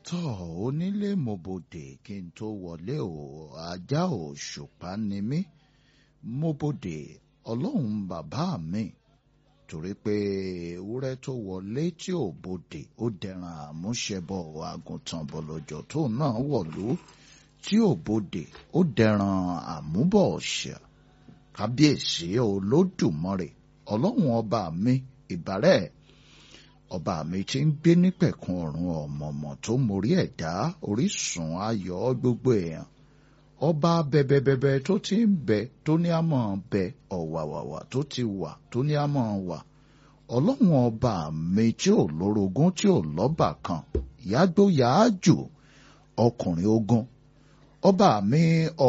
tọ́ onílé mo bòdè kí n tó wọlé o ajá òṣùpá ni mí mo bòdè ọlọ́run bàbá mi torí pé ewúrẹ́ tó wọlé tí ò bòdè ó dẹran àmúṣẹbọ àgùntàn bọ̀lọ̀jọ̀ tó náà wọ̀lú tí ò bòdè ó dẹran àmúbọ̀ ọ̀ṣà kábíyèsí olódùmarè ọlọ́run ọba mi ìbárẹ̀ ọba mi ti ń gbé nípẹ̀kun ọ̀run ọ̀mọ̀mọ̀ tó mórí ẹ̀dá orísun ayọ̀ gbogbo èèyàn ọba bẹbẹbẹbẹ tó ti ń bẹ tó ní àmọ́ bẹ ọ̀wàwàwà tó ti wà tó ní àmọ́ wà ọlọ́run ọba mi tí ò lórogún tí ò lọ́bà kan yàgbó yàájò ọkùnrin ogun ọba mi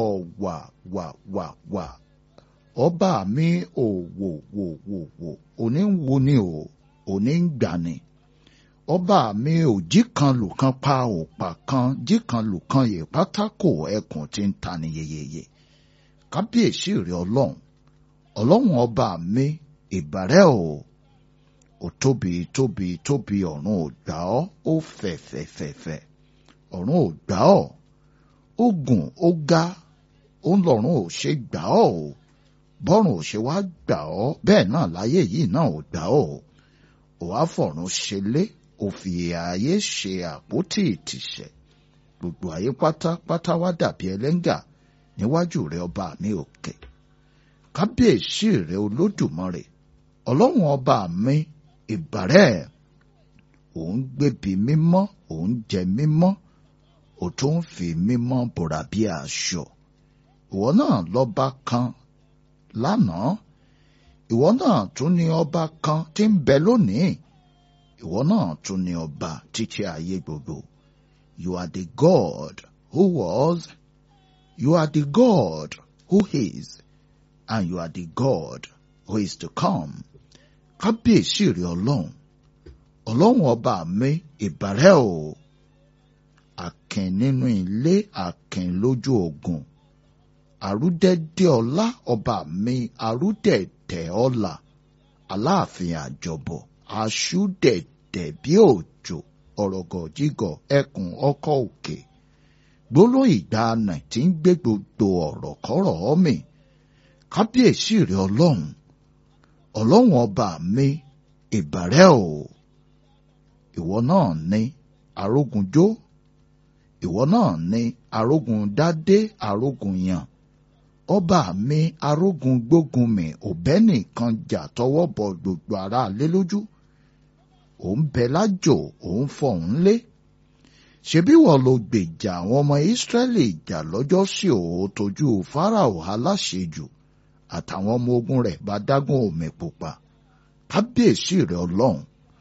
ọ̀wàwàwà ọba mi òwòwòwòwò òní ń wo ni o òní ń gbani ọba mi ò jí kan lù kan pa òpà kan jí kan lù kan yè pátákó ẹkùn tí ń ta ni yeyeye kábíyèsí rẹ ọlọ́run ọlọ́run ọba mi ìbàrẹ̀ o ò tóbi tóbi tóbi ọ̀run ò gbà ọ́ ó fẹ̀fẹ̀fẹ̀fẹ̀ ọ̀run ò gbà ọ́ ó gùn ó ga ó ń lọ́run ò ṣe gbà ọ́ o bọ́run ò ṣe wá gbà ọ́ bẹ́ẹ̀ náà láyé yìí náà ò gbà ọ́ o ò wá fọ̀run ṣẹlẹ̀ ò fi ààyè ṣe àpótí ìtìsẹ̀ gbogbo ayé pátápátá wá dàbí ẹlẹ́ngà níwájú rẹ ọba mi òkè kábíyèsí rẹ olódùmarè ọlọ́run ọba mi ìbàrẹ̀ òun gbébi mímọ́ òun jẹ mímọ́ ò tó ń fi mímọ́ bòrà bí aṣọ ìwọ náà lọ́ba kan lánàá ìwọ náà tún ní ọba kan tí ń bẹ lónìí ìwọ náà tún ní ọba títí ayé gbogbo you are the God who was you are the God who is and you are the God who is to come kábíyèsí rẹ ọlọ́run ọlọ́run ọba mi ìbàrẹ̀ o àkìn nínú ilé àkìn lójú ogun àrúdẹ́dẹ́ ọlá ọba mi àrúdẹ̀dẹ̀ ọlá aláàfin àjọbọ̀ aṣúdẹ̀dẹ̀ bí òjò ọ̀rọ̀gọ̀jígọ̀ ẹkùn ọkọ̀ òkè gbólóhùn ìgbàanà tí ń gbé gbogbo ọ̀rọ̀ kọ́rọ̀ mi kábíyèsí rẹ ọlọ́run ọlọ́run ọba mi ìbàrẹ̀ o ìwọ náà ní arógunjó ìwọ náà ní arógun dádé arógun yàn ọba mi arógun gbógun mi òbẹ́ nìkan jà tọwọ́ bọ gbogbo ara lé lójú òun bẹ lájò òun fọ̀hún lé ṣebí wọ́n ló gbèjà àwọn ọmọ ìsírẹ́lì jà lọ́jọ́ sí òun tójú fáráò aláṣejù àtàwọn ọmọ ogun rẹ̀ bá dágún omi pupa kábíyèsí rẹ̀ ọlọ́run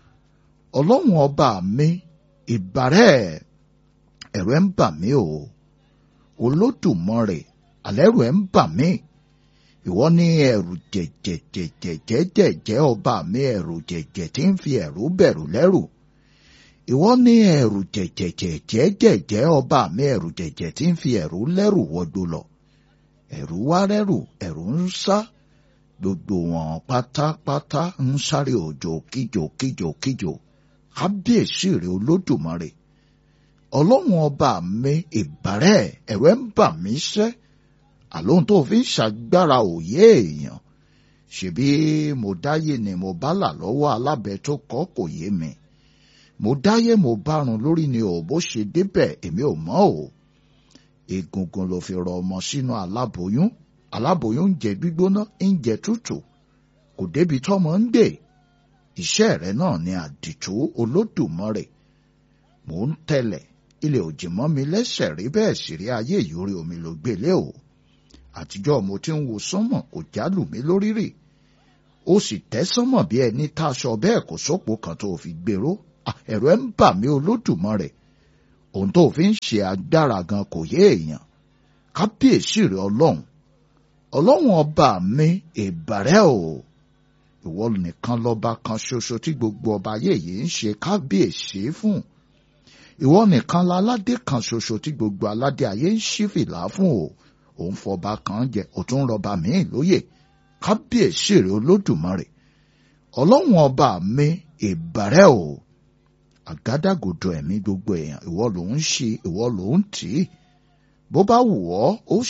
ọlọ́run ọba mi ìbàrẹ̀ ẹ̀rù ẹ̀ ń bà mí o olódùmarè àlẹ́rù ẹ̀ ń bà mí ìwọ ní ẹ̀rù jẹ̀jẹ̀jẹ̀jẹ̀jẹ̀jẹ̀ ọba mi ẹ̀rù jẹ̀jẹ̀ tí ń fi ẹ̀rù bẹ̀rù lẹ́rù ìwọ ní ẹ̀rù jẹ̀jẹ̀jẹ̀jẹ̀jẹ̀ ọba mi ẹ̀rù jẹ̀jẹ̀ tí ń fi ẹ̀rù lẹ́rù wọgbó lọ ẹ̀rù wá rẹ́rù ẹ̀rù ń sá gbogbo wọn pátápátá ń sáré òjò kíjò kíjò kíjò kábíyèsí rẹ olódùmarè ọlọ́run ọba mi ìbàrẹ̀ ẹ̀rù ẹ̀ ń bà mí sẹ́ àlóhun tó fi ń ṣàgbára òye èèyàn ṣebí mo dáyé ni mo bá là lọ́wọ́ alábẹ tó kọ́ kò yé mi mo dáyé mo bárun lórí ni ò bó ṣe débẹ̀ èmi ò mọ̀ o egungun ló fi rọ ọmọ sínú aláboyún aláboyún ń jẹ gbígbóná ń jẹ tútù kò débi tọ́mọ ń gbé iṣẹ́ rẹ̀ náà ni àdìtú olódùmarè mò ń tẹ̀lẹ̀ ilẹ̀ òjì mọ́ mi lẹ́sẹ̀ rí bẹ́ẹ̀ sì rí ayé ìyórí omi ló gbélé o àtijọ́ mo ti ń wo sánmọ̀ kò jálù mí lórí rì ó sì tẹ́ sánmọ̀ bí ẹni táṣọ bẹ́ẹ̀ kò sópo kan tó fi gbèrò ẹ̀rù ẹ̀ ń bà mí olódùmarè ohun tó fi ń ṣe agbára gan kò yé èèyàn kábíyèsí rẹ ọlọ́run ọlọ́run ọba mi ìbàrẹ̀ o ìwọ nìkan lọ́ba kan ṣoṣo tí gbogbo ọba ayé yìí ń ṣe kábíyèsí fún ìwọ nìkan láládé kan ṣoṣo tí gbogbo aládé ayé ń ṣí fìlà fún o òun fọba kan jẹ òtún rọba míì lóyè kábíyèsí rẹ olódùmarè ọlọ́run ọba mi ìbàrẹ̀ o àgádágodo ẹ̀mí gbogbo èèyàn ìwọ ló ń ṣe ìwọ ló ń tì í bó bá wù ọ́ ó